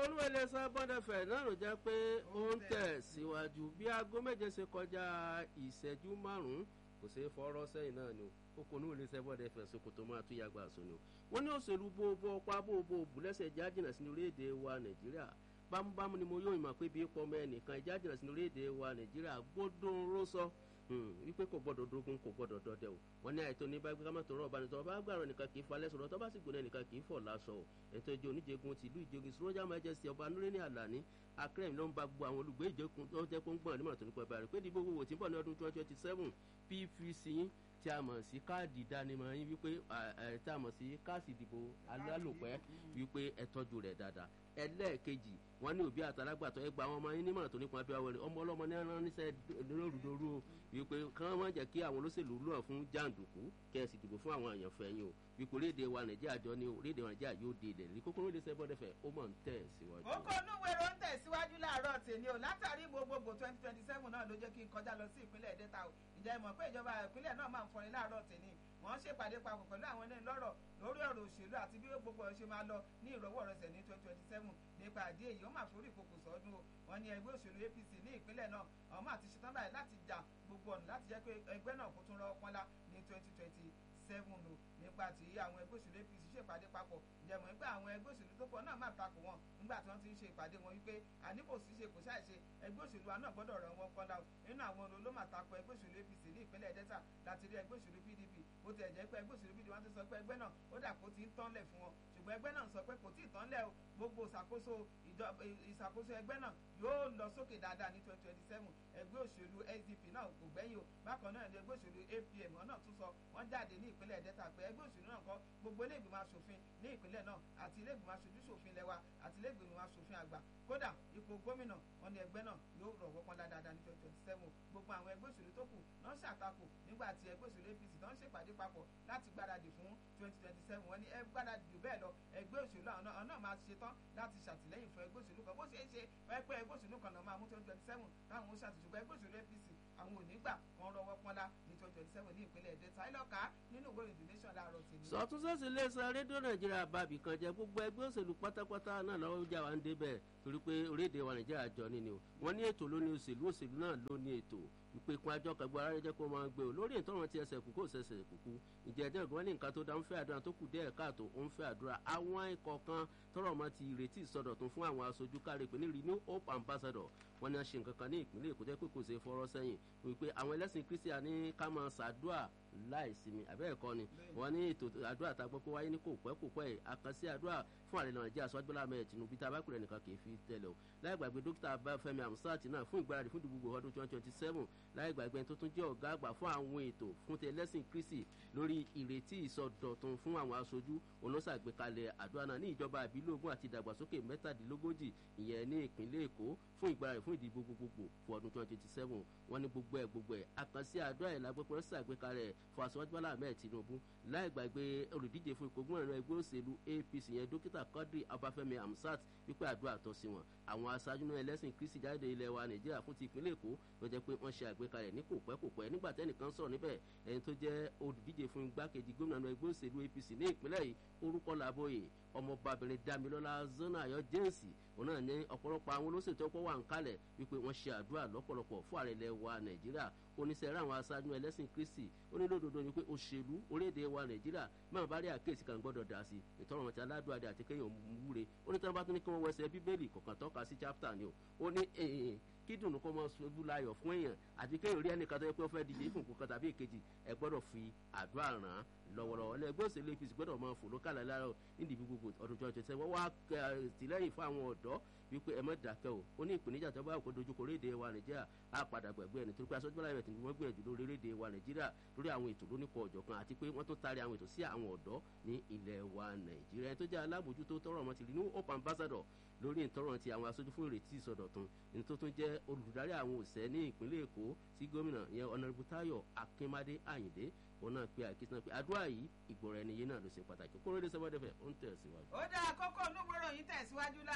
olúwẹ̀lẹ̀ sábọ́dẹ̀fẹ̀ náà ló jẹ́ pé ó ń tẹ̀ síwájú bí aago méje ṣe kọjá ìṣẹ́jú márùn-ún kò ṣeé fọ́rọ́ sẹ́yìn náà ni o kò ní olè sábọ́dẹ̀fẹ̀ sokoto máa tún yàgbà sọ ni o wọ́n ní òṣèlú bóbó ọpá bóbó bùlẹ́sẹ̀ jájìnà sí orílẹ̀-èdè wa nàìjíríà bámúbámú ni mo yóò ìmọ̀ pé bí pọ́nmọ́ ẹnìkan ìjájìnà sí orílẹ̀-èdè wa nàìjíríà gbódùn rósọ wípé kò gbọdọ̀ dogun kò gbọdọ̀ dọdẹ o wọn ní àìtó ní bá gbé kámọ́tò rọ̀ ọ̀bánitọ́ bá gbàrọ̀ nìkan kì í falẹ̀ sọ̀rọ̀ tó bá sì gbóná nìkan kì í fọ̀ lásọ o ètò ìjọ oníjẹgun tìlú ìjogin sọ́jà majesty ọba nureni alani akérèmí ló ń ba gbogbo àwọn olùgbé ìjẹkùn tó jẹ́ kó ń gbọ̀n nímọ̀ tó nípa ìbára pé dìbò gbogbo tí ń bọ̀ ní ọdún twenty twenty seven pvc yín tí a mọ̀ sí káàdì ìdánimọ̀ yín wípé tí a mọ̀ sí káàsì ìdìbò alálòpẹ́ wípé ẹ tọ́jú rẹ̀ dáadáa ẹlẹ́ẹ̀kejì wọn ní òbí àtàlágbàtọ́ ẹgbà àwọn ọmọ yín nímọ̀ràn tó nípa bí wọ́n ọmọ ọlọ́mọ ní ẹran níṣẹ́ lórúdorú o wípé kí wọ́n má jẹ́ kí àwọn olóṣèlú lọ́ọ̀ fún jàǹdùkú kẹ́ ẹ sì dìbò fún àwọn èèyàn fẹ́yìn o wípé orílẹ̀-èdè wa nàìjíríà jọ ní orílẹ̀-èdè wa nàìjíríà yóò dé ilẹ̀ ní kókó orílẹ̀ sẹ́bọ̀dẹ̀fẹ̀ ó mọ̀ ń tẹ̀ síwájú. ó kọ́ inú wẹ̀rọ ń tẹ̀síwájú láàárọ̀ tèmi o látàrí gbogbogbò twenty twenty seven náà ló jẹ́ kí n kọjá lọ sí ìpínlẹ̀ delta o ìjà ìmọ̀ pé ìjọba ìpínlẹ̀ náà máa ń fọrin láàárọ̀ tèmi wọ́n ṣèpàdé papọ̀ pẹ̀lú àwọn ẹni lọ́rọ̀ lórí ọ̀rọ̀ òṣèlú àti bí gbogbo ẹ̀ ṣe máa lọ ní ìrọwọ́rọsẹ̀ ní twenty twenty seven nípa àdé èyí ó máa forí ìkòkò sọ́dún o wọ́n ní ẹgbẹ́ òṣèlú apc ní ìpínlẹ̀ náà àwọn máa ti ṣetán báyìí láti jà gbogbo ọ̀nà láti jẹ́ pé ẹgbẹ́ náà kó tún rọ́ pọ́nlá ní twenty twenty seven o nípa tí àwọn ẹgbẹ́ òṣèlú apc ṣèpàdé papọ̀ ìjẹ̀mọ̀ nípa àwọn ẹgbẹ́ òṣèlú tó pọ̀ náà máa takò wọn nígbà tí wọ́n ti ń ṣe ìpàdé wọn wípé àní kò sí ṣe kò ṣáà ṣe ẹgbẹ́ òṣèlú wa náà gbọ́dọ̀ ràn wọ́n pọ́nlá o nínú àwọn ọ̀nà ló máa takò ẹgbẹ́ òṣèlú apc ní ìpínlẹ̀ delta láti rí ẹgbẹ́ òṣèlú pdp bó ti ẹ̀ jẹ́ pé ẹgbẹ́ òṣèlú pdp wọ́n ti sọ pé ẹgbẹ́ náà ó dà kó ti ń tánlẹ̀ fún wọn ṣùgbọ́n ẹgbẹ́ náà sọ pé kò tí ì tánlẹ̀ o gbogbo ìṣàkóso ìṣàkóso ẹgbẹ́ náà yóò lọ sókè dáadáa ní twenty twenty seven ẹgbẹ́ òṣèlú sdp náà kò gbẹ́yìn o bákan náà ẹgbẹ́ òṣèlú apm wọn náà tún sọ wọ́n jáde ní ìpínlẹ̀ delta pé ẹgbẹ́ òṣèlú náà kọ́ gbogbo ilé ìgbìmọ̀ asòfin ní ìpínlẹ̀ náà àti ilé ìgbìmọ̀ aṣojú ṣòfin lẹ́wà àti ilé ìgbìmọ̀ asòfin àgbà kódà ipò gómìnà wọn ni ẹgbẹ́ náà yóò rọ̀ wọ́pọ̀ dáadáa ní twenty twenty seven gbogbo àwọn ẹgbẹ́ òṣèlú tó kù náà ṣàtakò nígbà tí ẹgbẹ́ òṣèlú apc náà ṣèpàdé papọ̀ láti gbáradì fún twenty twenty seven wọn ni ẹ gbáradì jù bẹ́ẹ̀ lọ ẹgbẹ́ òṣèlú àwọn náà máa ṣetán láti ṣàtìlẹ́yìn fún ẹgbẹ́ òṣèlú kan bó ṣe é ṣe pẹ́pẹ́ ẹgbẹ́ òṣèlú kan náà máa mú twenty twenty seven táwọn ó ṣàtìṣùgbọ́n ẹgbẹ́ òṣèlú apc àwọn ò ní gbà kan rọwọ́ pọ́nlá ní twenty twenty seven ní ìpínlẹ̀ delta ìlọ́ka nínú ìwé ìdí nation láàárọ̀ tèmi. sọtúnṣẹ́sì iléeṣẹ́ rédíò nàìjíríà bàbí kan jẹ́ gbogbo ẹgbẹ́ òṣèlú pátápátá náà lọ́wọ́ jà wá ń débẹ̀ torí pé orílẹ̀-èdè wa nàìjíríà jọ nínú wọ́n ní ètò lóní òṣèlú òṣèlú náà ló ní ètò ìpè kun àjọ kẹgbẹ ara rẹ jẹ kó máa gbé o lórí ìtọ́run ti ẹsẹ̀ kúkú òṣèṣẹ̀ kúkú ìjẹ́ ẹjọ́ ìgbọ́n ní nǹkan tó dá ń fẹ́ àdúrà tó kù díẹ̀ káàtó ó ń fẹ́ àdúrà àwọn ikọ̀ kan tọrọ ọmọ ti ìrètí ìsọdọ̀tun fún àwọn aṣojú káre pé ní renew hope ambassador wọn ni a ṣe nǹkan kan ní ìpínlẹ̀ èkó jẹ́ pé kò ṣe fọ́rọ́ sẹ́yìn wípé àwọn ẹlẹ́sìn kristian ní ká máa ṣàdúrà láìsinmi àbẹ́ẹ̀kọ́ ni wọ́n ní ètò àdúrà tá a gbọ́ pé wáyé ní kò pẹ́ kò pẹ́ àkànṣe àdúrà fún àrẹ nàìjíríà aṣọ́jú bọ́lá ahmed tinubu tá a bá kúrẹ́ nìkan kì í fi tẹ̀lé o láì gbàgbé dókítà abáfẹ́mi amusat náà fún ìgbáradì fún ìdìbò ọdún twenty twenty seven láì gbàgbé tó tún jẹ́ ọ̀gá àgbà fún àwọn ètò fún ti ẹlẹ́sìn kristi lórí ìrètí ìsọdọ̀tun fún àwọn aṣojú olóṣàgbékalẹ̀ àdúrà náà ní ìjọba àbílógún àti ìdàgbàsókè mẹ́tàdínlógójì ìyẹn ní ìpínlẹ̀ èkó fún ìgbáradì fún ìdìbò gbogbogbò fún ọdún twenty twenty seven wọ́n ní gbogbo ẹ̀ gbogbo ẹ̀ àkànṣe àdúrà ẹ̀ lágbèpọ̀ ṣàgbékalẹ̀ fún aṣọ́jú bọ́lá ahmed tinubu láì gbàgbé olùdíje fún ipò gómìnà ẹgbẹ́ òṣèlú apc yẹn dókítà quadri abafẹ́mi amsat wípé àdúrà tọ́ sí wọn àwọn aṣáájú náà ẹlẹ́sìn kristi jáde ilẹ̀ wa nàìjíríà fún ti ìpínlẹ̀ èkó ló jẹ́ pé wọ́n ṣe àgbékalẹ̀ ní kò pẹ́ kò pẹ́ nígbà tẹ́nìkan sọ̀rọ̀ níbẹ̀ ẹni tó jẹ́ olùdíje fún igbákejì gómìnà ẹgbẹ́ òṣèlú apc ní ìpínlẹ̀ yìí orúkọ làbóyè ọmọbabìnrin damilọ́lá zona ayọ̀ jẹ́ǹsì òun náà ní ọ̀pọ̀lọpọ̀ àwọn olóṣèlú tó kọ́ wà ń kalẹ̀ wípé wọ́n ṣe àdúrà lọ́pọ̀lọpọ̀ fún ààrẹ ilẹ̀ wa nàìjíríà oníṣẹ́rẹ́ àwọn aṣáájú ẹlẹ́sìn kristi onílòdòdó ni pé òṣèlú orílẹ̀-èdè wa nàìjíríà máa bá rí àkéèsí kan gbọ́dọ̀ dà sí ìtọ́rọ̀ wọn ti aládùn adé àti kéèyàn wúre onítàn bá tún ní kí wọ́n wẹsẹ̀ bíbélì kọ̀ọ̀kan tọ́ka sí chapter ni o ó ní kí dùnú kó mọ ṣojú láyọ̀ fún èèyàn àti kéèyàn rí ẹnìkan tó yẹ pé ó fẹ́ díje fún nǹkan tàbí èkejì ẹ gbọ́dọ̀ fi àdúrà ràn án lọ́wọ́lọ́wọ́ ní ẹgbẹ́ òṣèlú apc gbọ́dọ̀ máa fò lókàlà lára nídìí gbogbo ọdún tó ọjọ́ sẹ́wọ́n wá tìlẹ́yìn fún àwọn ọ̀dọ́ wípé ẹ má dákẹ́ o ó ní ìpèníjà tó bá òkú dojúkọ orílẹ̀-èdè wa nàìjíríà á padà gbàgbé ẹni torí pé aṣojú bọ́lá ìrẹ̀tì ni wọ́n gbìyànjú lórí orílẹ̀-èdè wa nàìjíríà lórí àwọn ètò lóníkọ̀ ọ̀jọ̀ kan àti pé wọ́n tún taari àwọn ètò sí àwọn ọ̀dọ́ ní ilẹ̀ wa nàìjíríà ẹni tó jẹ́ alábòjútó tọrọ ọmọ ti rí ní hope ambassador lórí ìtọ́rọ̀ ti àwọn aṣojú fún ìrètí ìsọdọ̀tun ní tó tún jẹ́ olùdarí àwọn òṣẹ́ ní ìpínlẹ̀ èkó sí gómìnà yẹn ọ̀nàrẹ́bù táyọ̀ akínmádé àyìndé òun náà pe àkíyèsí náà pé àdúrà yìí ìgbọ̀rọ̀ ẹni yé náà ló ṣe pàtàkì kóró lè sẹ́wọ́n dẹ́fẹ̀ ó ń tẹ̀ síwájú. ó dá àkókò onúwé ròyìn tẹ̀síwájú láàárọ̀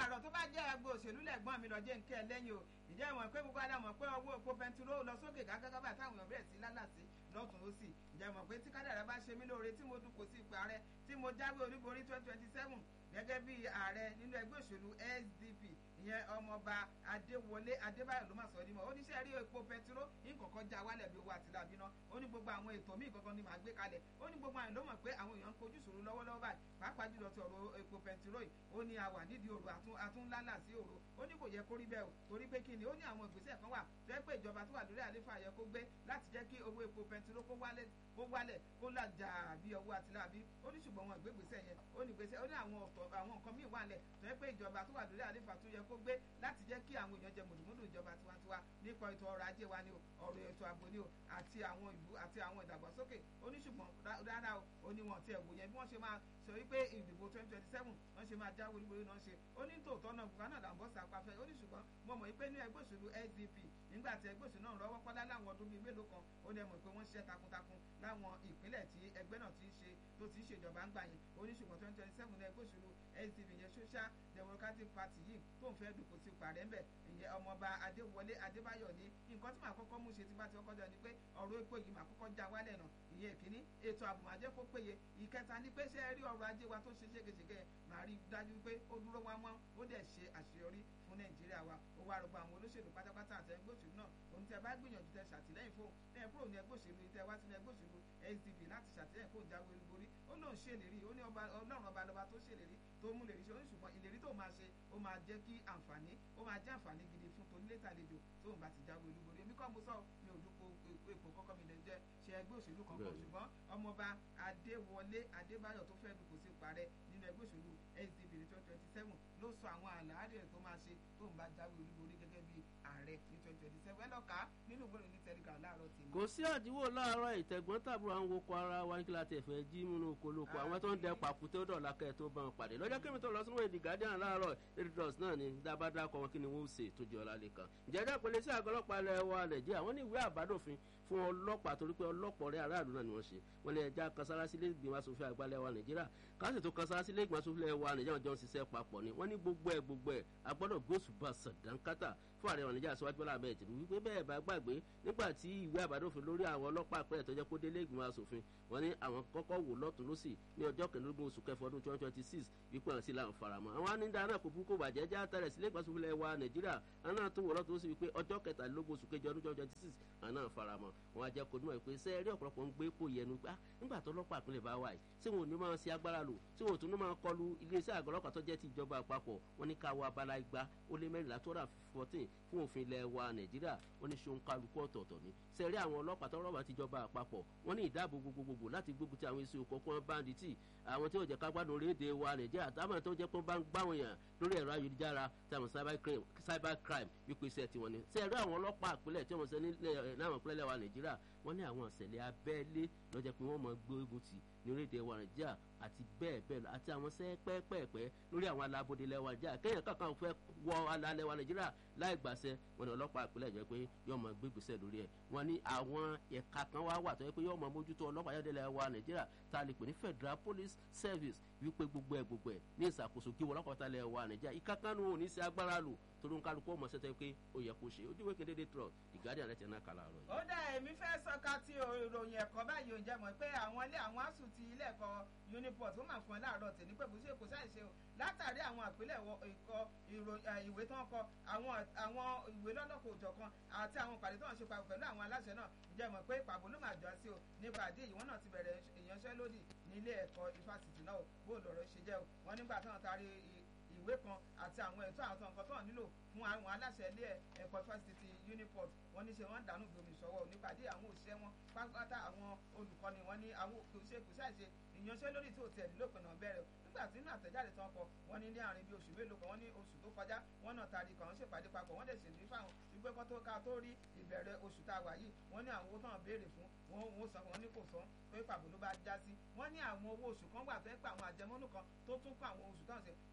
láàárọ̀ tó bá jẹ́ agbo òṣèlú lẹ́gbọ́n mi lọ jẹ́ nkẹ́ lẹ́yìn o ìjẹ́ ìwọ̀n pé gbogbo àdàmọ̀ pé owó epo bẹntiró lọ sókè gágágábà táwọn èèyàn bẹ̀rẹ̀ sí lálàsí lọ́tún lọ́sì ìjẹ́ ìwọ̀n pé tí kádàrá bá ṣe mí lóore tí mo dúpò sí ipò ààrẹ tí mo jáwé olúborí twenty twenty seven gẹ́gẹ́ bí ààrẹ nínú ẹgbẹ́ òṣèlú SDP ìyẹn ọmọọba adéwọlé adébáyọ̀ ló máa sọ nímọ̀ ó ní sẹ́ẹ̀rí epo pẹtiró nǹkankan já wálẹ̀ bí owó àtìlábí náà ó ní gbogbo àwọn ètò míì kankan ni màá gbé kalẹ̀ ó ní gbogbo àwọn ló mọ̀ pé àwọn èèyàn ń kojú ìṣòro lọ́wọ́lọ́wọ́ báyìí pàápàá jùlọ ti ọ̀rọ̀ epo pẹtiró yìí ó ní a wà nídìí òru àtúnlálà sí òru ó ní kò yẹ kó rí bẹ́ẹ̀ o torí pé kí ni ó ní àwọn ìgbésẹ̀ kan wà jẹ́ pé ìjọba tó wà lórí àléfà yẹ kó gbé láti jẹ́ kí owó epo pẹtiró kó wálẹ̀ kó wálẹ̀ kó làjà bí owó àtìlábí ó ní ṣùgbọ́n wọn ìgbégbèsẹ̀ yẹn ó ní gbèsè ó ní àwọn ọ̀tọ̀ àwọn nǹkan míì wà lẹ̀ tó yẹ pé ìjọba tó wà lórí àléfà tó yẹ kó gbé láti jẹ́ kí àwọn èèyàn jẹ mùdùmùdù ìjọba tiwantiwa nípa ètò ọrọ̀ ajé wa ni o ọ̀rọ̀ ètò ààbò ni o àti àwọn ìlú àti àwọn ìdàgbàsókè ó ní ṣùgbọ́n rárá o ó ní wọn ti ẹ̀wò yẹn bí wọ́n ṣe máa sọ wípé ìdìbò twenty twenty seven wọ́n ṣe máa jáwé olúborí náà ṣe ó ní tòótọ́ náà bùkán náà làǹbọ̀ sàpàfẹ́ ó ní ṣùgbọ́n mo mọ̀ wípé ní ẹgbẹ́ òṣèlú SDP nígbà tí ẹgbẹ́ òṣèlú náà rọ́wọ́ kọ́lá láwọn ọdún bíi mélòó kan ó ní ẹ mọ̀ pé wọ́n ṣiṣẹ́ takuntakun láwọn ìpínlẹ̀ tí ẹgbẹ́ náà ti ń ṣe tó ti ń ṣèjọba ń gbà yẹn ó ní ṣùgbọ́n twenty twenty seven ní ẹgbẹ́ òṣèlú SDP yẹn social democratic party yìí tó ń fẹ́ dùkú sí parẹ́ ń bẹ̀ ìyẹn ọmọọba adéwọlé adébáyọ̀ ní nǹkan tí màá kọ́kọ́ mú ṣe tí bá ti kọ́kọ́ jọ ni pé ọ̀rọ̀ epo yìí màá kọ́kọ́ já wálẹ̀ náà ìyẹn ìkíní ètò ààbò máa jẹ́ kó péye ìkẹta ni pé ṣé ẹ rí ọrọ̀ ajé wa tó ṣe ségesège màá rí dájú pé ó dúró wá mọ́ ó dẹ̀ ṣe àṣeyọrí fún nàìjíríà wa ó wá rọgbọ àwọn olóṣèlú pátápátá àti ẹgbẹ́ òṣèlú náà òun tẹ bá gbìyànjú tẹ ṣàtìlẹ́yìn fún ẹ kúrò ní ẹgbẹ́ òṣèlú tẹ wá sínú ẹgbẹ́ òṣèlú SDP láti ṣàtìlẹ́yìn fún ìjáwé olúborí ó lóun ṣèlérí ó ní ọlọ́run ọba lọba tó ṣèlérí tó mú lè rí ṣe ó ní ṣùgbọ́n ìlérí tó máa ṣe ó máa jẹ́ kí àǹfààní ó máa jẹ́ àǹfààní gidi fún tonílé tàlejò tóun bá ti jáwé olúborí èmi kọ́ mo sọ mi ò dúpọ̀ èpò kọ́kọ́ mi lè jẹ́ ṣe ẹgbẹ́ òṣèlú kankan ṣùgbọ́n ọmọọba adéwọlé adébáyọ̀ tó fẹ́ dùkú sí parẹ́ nínú ẹgbẹ́ òṣèlú SDP ní twenty twenty seven ló sọ àwọn àlàáfíà tó máa ṣe tóun bá jáwé olúborí gẹ́gẹ́ bí ààrẹ ní twenty twenty seven ẹ lọ́ka nínú ìwé ìròyìn telegram láàárọ̀ tì kò sí àdínwó láàárọ̀ ìtẹ̀gbọ́n tàbúrò àwọn oko ara wa ní kí la tẹ̀ fẹ́ jí múnú oko lóko àwọn tó ń dẹ pàkúté ó dọ̀la kẹ́ ẹ̀ tó bá wọn pàdé lọ́jọ́ kí mi tó lọ sínú èdè guardian láàárọ̀ editors náà ni dábàdà kọ wọn kí ni wọ́n ṣe tó jẹ́ ọ̀la lẹ́kan ìjẹ́dá pẹ̀lẹ́ sí àgọ́ ọlọ́pàá ilẹ̀ wa nàìjíríà wọ́n ní ìwé àbádòfin fún ọlọ́pàá torí pé ọlọ́pọ̀ rẹ̀ aráàlú náà ni wọ́n ṣe wọ́n lè ẹja kasarasi ilé ìgbìmọ̀ asòfin àgbà ilẹ̀ wa nàìjíríà káṣí tó kasarasi ilé ìgbìmọ̀ asòfin ilẹ̀ wa nàìjíríà jọ ń ṣiṣẹ́ papọ̀ ni wọ́n ní gbogbo ẹ̀ gbogbo ẹ̀ agbọ́dọ̀ gbósùbà sàdánkátà fún ààrẹ nàìjíríà síwájú bọ́lá abẹ́ ìtìlú wípé bẹ́ẹ̀ bá gbàgbé nígbà tí ìwé àbádòfin lórí àwọn ọlọ́pàá àpẹẹrẹ tó jẹ́ kó délé ìgbìmọ̀ asòfin wọ́n ní àwọn kọ́kọ́ wò lọ́tún lọ́sì ní ọjọ́ kẹẹ̀ẹ́dógún oṣù kẹfọ́ ọdún twenty twenty six wípé àwọn sì là ń faramọ́ àwọn anídàá náà kò burúkú bàjẹ́ já tẹ̀rẹ̀ sílé ìgbàsófin ilẹ̀ wa nàìjíríà àwọn náà tún wò lọ́tún lọ́sì wípé ọjọ́ kẹtàlélógún oṣù kejì ọdún twenty twenty six àwọn náà faramọ́ wọn á jẹ́ kó dúnmọ̀ pé sẹ́ẹ̀rí ọ̀pọ̀lọpọ̀ ń gbé pò yẹnu gbá nígbà tó ọlọ́pàá ìpínlẹ̀ bá wà yìí tí wọn ò ní máa ṣe agbára lò tí wọn ò tún ní máa kọlu iléeṣẹ́ àgọ́ ọlọ́pàá tó jẹ́ ti ìjọba àpapọ̀ wọn ní ká wọ abala igba ó lé mẹ́rìnlá tó rà fourteen fún òfin ilẹ̀ wa nàìjíríà wọn ní ṣeun kálukú ọ̀tọ̀ọ̀tọ̀ ni sẹ́ẹ̀rí àwọn ọlọ́pàá tó rọ̀bà tìjọba àpapọ̀ wọn ní ìdáàbò gbogbogbò láti gbógun ti àwọn èsì òkòkò báńdítì àwọn tí ó jẹ́ ká gbádùn orílẹ̀-èdè wa nàìjíríà táwọn tó jẹ́ pé wọ́n bá ń gbáwọn yàn lórí ẹ̀rọ ayélujára táwọn cyber crime wípé iṣẹ́ tiwọn ni sẹ́ẹ̀rí àwọn ọlọ́pàá ìpínlẹ̀ tí wọ́n ṣe nílẹ̀ náà ìpínlẹ̀ wa nàìjíríà wọ́n ní àwọn ìṣẹ̀lẹ̀ abẹ́lé lọ́jọ́ pé wọ́n mọ̀ gbógun tì ní orílẹ̀-èdè wa nàìjíríà àti bẹ́ẹ̀ bẹ́ẹ̀ lọ àti àwọn sẹ́ pẹ́ẹ́pẹ́ẹ́pẹ́ lórí àwọn alábòde lẹ́wà nàìjíríà kéèyàn kankan fẹ́ wọ alálẹ̀ wa nàìjíríà láì gbàṣẹ wọn ni ọlọ́pàá ìpínlẹ̀ jẹ́ pé yóò mọ gbégbèsè lórí ẹ̀ wọn ní àwọn ẹ̀ka kan wá wà tó yẹ pé yóò mọ mójútó ọlọ́pàá yẹ́dẹ́lẹ̀ wa nàìjíríà tá a lè pè ní federal police service wípé gbogbo ẹ̀ gbogbo ẹ̀ ní ìṣàkóso kí wọn ọlọ́pàá tálẹ̀ wa nàìjíríà ìkákánu ò ní sí agbára lò torí kálukú ọmọ sẹ́tẹ̀ pé ó yẹ kó ṣe ojúwe kedede trọ ìgádìí àrẹ tẹ̀ náà kàlà rọ. ó dá èmi fẹ́ sọ́ka tí ìròyìn ẹ̀kọ́ báyìí ò jẹ́ mọ̀ pé àwọn ilé àwọn asùn ti ilé ẹ̀kọ́ uniport ó máa fún ẹ láàárọ̀ tèmi pé kò sí èkó ṣàìṣe o látàrí àwọn àpilẹ̀ ìkọ ìwé tó ń kọ àwọn ìwé lọ́lọ́kọ̀ òjọ̀kan àti àwọn ìpàdé tó ń ṣe papọ̀ pẹ̀lú àwọn aláṣẹ náà jẹ́ mọ̀ pé pàbó ló máa jọ sí o nípa àdé yìí wọ́n náà ti bẹ̀rẹ̀ ìyanṣẹ́lódì nílé ẹ̀kọ́ ifásitì náà bó lọ̀rọ̀ ṣe jẹ́ o wọ́n nígbà táwọn taari ìwé kan àti àwọn ẹ̀tọ́ àwọn nǹkan tó ń nílò fún àwọn aláṣẹ ilé ẹ̀kọ́ fásitì uniport wọ́n ní ṣe wọ́n dànù gbomi ìṣọwọ́ nípàdé àwọn òṣìṣẹ́ wọn pátápátá àwọn olùkọ́ni wọn ní àwọn òṣìṣẹ́ kò ṣàìṣe ìyanṣẹ́lódì tó tẹ̀ nílòpin náà bẹ̀rẹ̀ nígbà tí nínú àtẹ̀jáde tán kọ wọ́n ní ní àárín bíi oṣù mélòó kan wọ́n ní oṣù tó kọjá wọ́n náà taari kan wọ́n ṣèpàdé papọ̀ wọ́n dẹ̀ ṣèlérí fáwọn wípé kọ́ tó ká tó rí ìbẹ̀rẹ̀ oṣù tá a wà yìí wọ́n ní àwọn owó tán béèrè fún wọn ò san wọn ní kò san pé pàbó ló bá já sí wọ́n ní àwọn owó oṣù kan wà fẹ́ pé àwọn àjẹmọ́nú kan tó tún kọ́ àwọn oṣù tán ṣe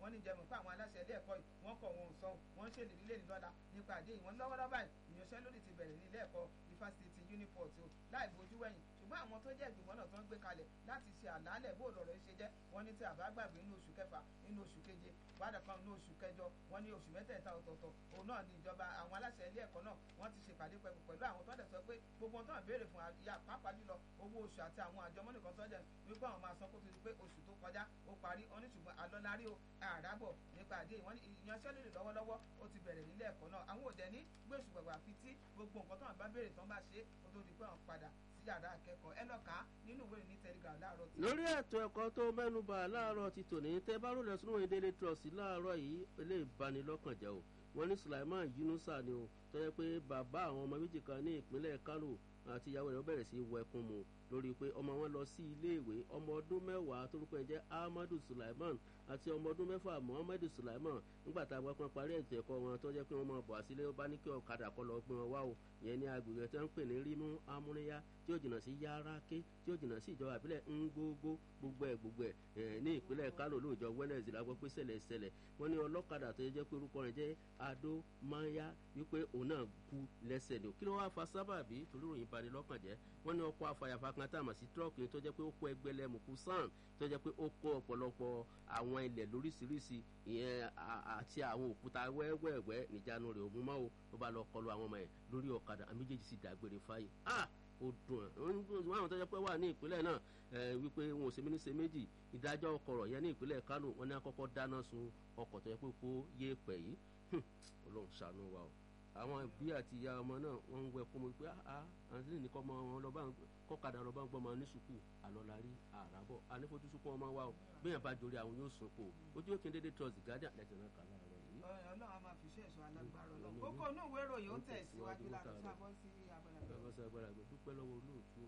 wọ́n ní jẹ́mu pé àwọn aláṣẹ ilé ẹ̀kọ́ yìí wọ́n kọ̀ wọn ò sọ wọ́n ń ṣèlérí lé nílọ́la nípa àdé yìí wọ́n lọ́wọ́lọ́wọ́ báyìí ìyanṣẹ́lódì ti bẹ̀rẹ̀ ní ilé ẹ̀kọ́ ifásitì uniport o láì bojú wẹ̀yìn ṣùgbọ́n àwọn tó jẹ́ ìgbìmọ̀ náà tó ń gbé kalẹ̀ láti ṣe àlàálẹ̀ bó lọ̀rọ̀ ṣe jẹ́ wọ́n ní tí àbá gbàgbé nínú oṣù kẹfà nínú oṣù keje wádà kan nínú oṣù kẹjọ wọ́n ní oṣù mẹ́tẹ̀ẹ̀ta ọ̀tọ̀ọ̀tọ̀ òun náà ní ìjọba àwọn aláṣẹ ilé ẹ̀kọ́ náà wọ́n ti ṣèpàdé pẹ̀lú pẹ̀lú àwọn tó dẹ̀ sọ pé gbogbo ohun tó ń béèrè fún àyà pàápàá jùlọ owó oṣù àti àwọn àjọmọ́ nìkan tó jẹ́ wípé àwọn máa san kó tó di pé oṣù tó kọjá ó parí ó ní ṣùgbọ́n àlọ́lárí o àràbọ̀ nípa àdé wọ́n ní ìyanṣẹ́lódì lọ́wọ́lọ́wọ́ ó ti bẹ̀rẹ̀ nílé ẹ̀kọ́ náà àwọn òdẹ ní gbèsù gbàgbà fi tí gbogbo nǹkan tó ń bá béèrè tán bá ṣe ó tó di pé àwọn padà sí yàrá akẹ́kọ̀ọ́ ẹ lọ́ka nínú ìwé ní telegram láàárọ̀ tí. lórí ètò ẹ̀kọ́ tó mẹ́nuba láàárọ̀ ti tòní tẹ́ bá rò lẹ́sùn òyìn délé trust láàárọ̀ yìí ilé ìbanilọ́kànjẹ́ o wọ́n ní sulaiman yunusa ni o tó yẹ pé bàbá àwọn ọmọ méjì kan ní ìpínlẹ̀ kano àti ìyàwó rẹ̀ bẹ̀rẹ̀ sí wọ ẹkún mu lórí pé ọmọ wọn lọ sí iléèwé ọmọ ọdún mẹ́wàá torúkọ ẹ̀ jẹ́ ahmadu sulaiman àti ọmọ ọdún mẹ́fà muhammadu sulaiman nígbà tá a wá pọn parí ètò ẹ̀kọ́ wọn tó jẹ́ pé wọ́n máa bọ̀ àsílẹ̀ ó bá ní kí ọ̀kadà kọ́ lọ gbọ́n wá o ìyẹn ní agbègbè tí wọ́n ń pè ní rímú amúníyá tí ó jìnnà sí yáráké tí ó jìnnà sí ìjọba ìbílẹ̀ ńgbógbó gbogbo ẹ̀ gbogbo ẹ̀ ní ìpínlẹ̀ kánò lóòjọ́ wẹ́nẹ̀sì la gbọ́ pé ṣẹlẹ̀ ṣẹlẹ̀ wọ́n ní ọlọ́kadà tó jẹ́ pé orúkọ rẹ̀ jẹ́ adó maya wípé òun náà kú lẹ́sẹ̀ ni kí ló wá fa sábàbí torí ròyìn bani lọ́kàn jẹ́ wọ́n ní ọkọ̀ afàyàfà kan tá a mọ̀ sí tírọ́ọ̀kì tó jẹ́ pé ó kó ẹgbẹ́lẹ́mùkú sàn tó jẹ́ pé ó kó ọ̀pọ̀lọpọ̀ àwọn ilẹ̀ lóríṣiríṣi ìyẹn àti àwọn òkúta wẹ́wẹ́wẹ́ níjànú rẹ̀ òun mọ́ o ó bá lọ kọlu àwọn ọmọ ẹ̀ lórí ọ̀kadà àmì méjèèjì sì dágbére fáyé ah ó dùn ẹ̀ wọ́n àwọn tó jẹ́ pé wà ní ìpínlẹ̀ náà wípé wọn ò ṣe méní ṣe méjì ìdájọ́ ọkọ̀rọ̀ yẹn ní ìpínlẹ̀ kánò wọn ní akọ́kọ́ dáná sun ọkọ̀ tó yẹ pé kó yé pẹ̀ yìí ọlọ́run ṣàánú wa o àwọn ìbí àti ìyá ọmọ náà wọ́n ń wẹ kó mo pé ah àǹtí ní kọ́ ọmọ wọn lọ́ba kọ́kadà lọ́ba ń gbọ́ ọmọ ní sùkúù àlọ́lárí àràbọ̀ ànífojúsùkú ọmọ wa o bẹ́ẹ̀ bá dorí àwọn yóò sùn kó ojú òkè dédé trust guardian lẹ́tẹ̀ náà kà láàárọ̀ yìí. ọlọ́run a máa fi iṣẹ́ ìṣọ́ alágbára ọlọ́run kókó inú ìwé ìròyìn ó tẹ̀ síwájú láti sábọ́ sí abala agbára dúpẹ́ lọ́wọ́ olóòtú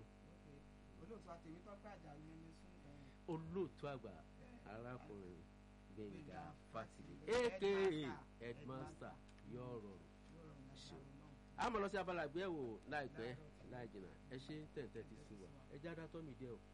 olóòtú àtẹ̀wé tọ́pẹ́ àjà yẹn sún. olóòtú àgbà arákùnrin gbẹ̀ngà fátìlì aka headmaster yóò rọrùn a mọ̀ lọ sí abala ìgbéyàwó láìpẹ́ láì jìnnà ẹ ṣe tẹ̀tẹ̀ ti sí wa ẹ já dátọ́ mi díẹ̀ o.